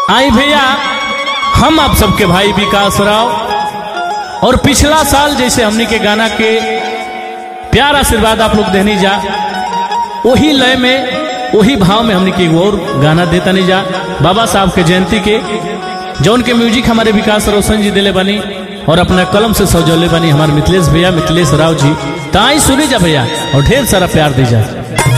आई भैया हम आप सबके भाई विकास राव और पिछला साल जैसे हमनी के गाना के प्यार आशीर्वाद आप लोग देनी जा वही लय में वही भाव में हमनी के एगो और गाना देता नहीं जा बाबा साहब के जयंती के जौन के म्यूजिक हमारे विकास रोशन जी दिले बनी और अपना कलम से सजौले बनी हमारे मिथिलेश भैया मिथिलेश राव जी ताई सुनी जा भैया और ढेर सारा प्यार दी जा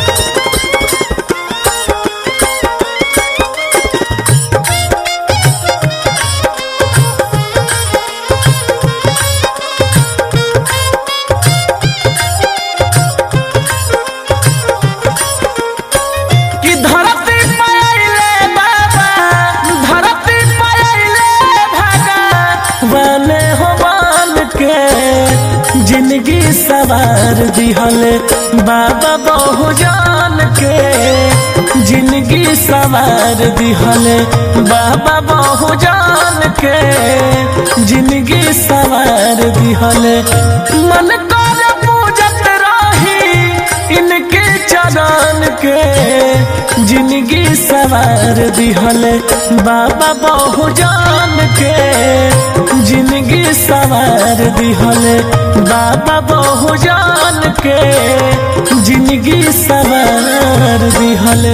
कि धरती पायले बाबा धरती पायले भगवान हो मान के जिंदगी सवार दिहले बाबा बहु जान के जिंदगी सवार दिहले बाबा बहु जान के जिंदगी सवार दिहले मन कर पूजत रही इनके चरण के जिंदगी सवार दिहले बाबा बहु जान के जिंदगी सवार दिहले बाबा बहु जान के जिंदगी सवार दिहले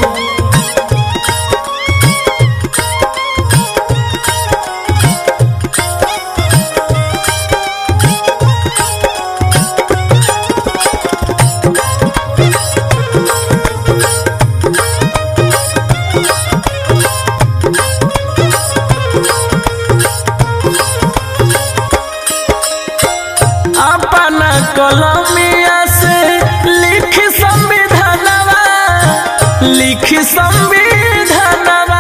अपना कलमिया से लिख संविधानवा लिख संविधानवा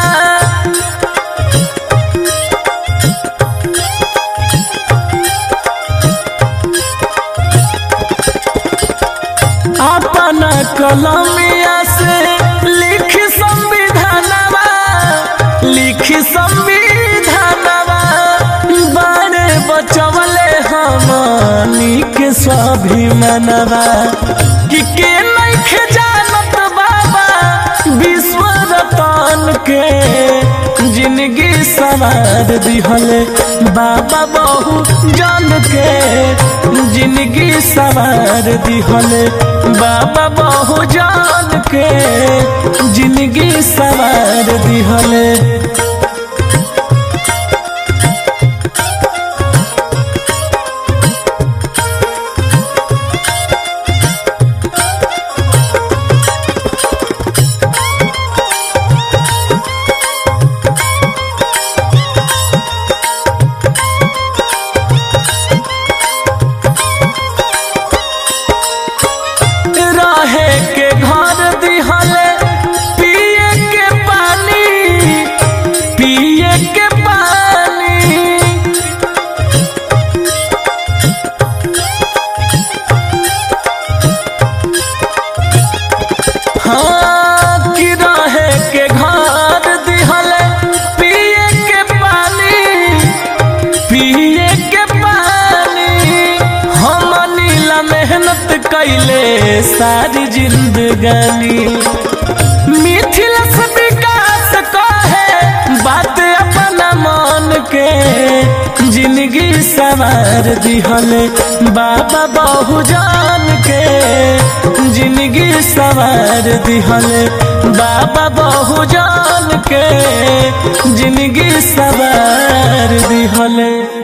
अपना कलमिया से लिख संविधानवा लिख संविधानवा बारे बचवले हमनी के स्वाभिमानवा कि के नइखे जानत बाबा विश्व रतन के जिंदगी सवार दिहले बाबा बहु जान के जिंदगी सवार दिहले बाबा बहु जान के जिंदगी सवार दिहले रहे के घर दिहले पिए के पानी पिए के पानी हाँ कि रहे के घर दिहले पिए के पानी पिए के पानी हम नीला मेहनत कैले सारी जिंदगानी मिथिल से विकास कहे बात अपना मन के जिंदगी सवार दिहले बाबा बहु जान के जिंदगी सवार दिहले बाबा बहु जान के जिंदगी सवार दिहले